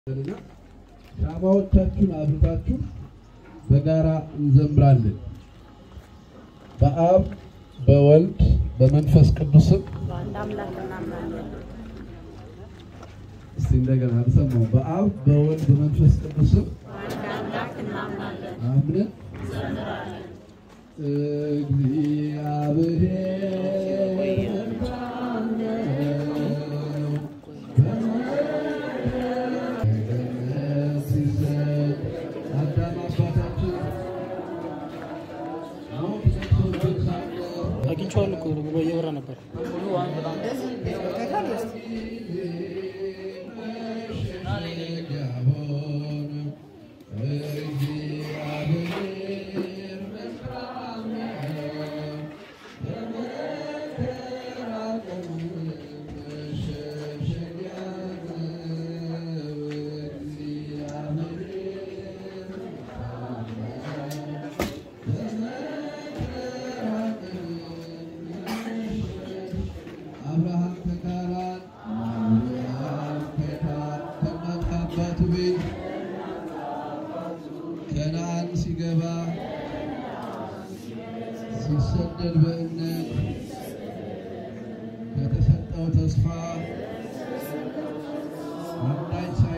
እና ሻማዎቻችሁን አብርታችሁ በጋራ እንዘምራለን። በአብ በወልድ በመንፈስ ቅዱስም በአንድ አምላክ እናምናለን። እስቲ እንደገና አልሰማሁም። በአብ በወልድ በመንፈስ ቅዱስም በአንድ አምላክ እናምናለን። አምነን እግዚአብሔር አዳም አባታችን ሞት ነክሶበት ሳለ አግኝቼዋለሁ እኮ ብሎ እየበራ ነበር። አብርሃም ከካራን አብርሃም ከካራን ከእናት ከአባቱ ቤት ከነዓን ሲገባ ሲሰደድ በእምነት ከተሰጠው ተስፋ አንዳች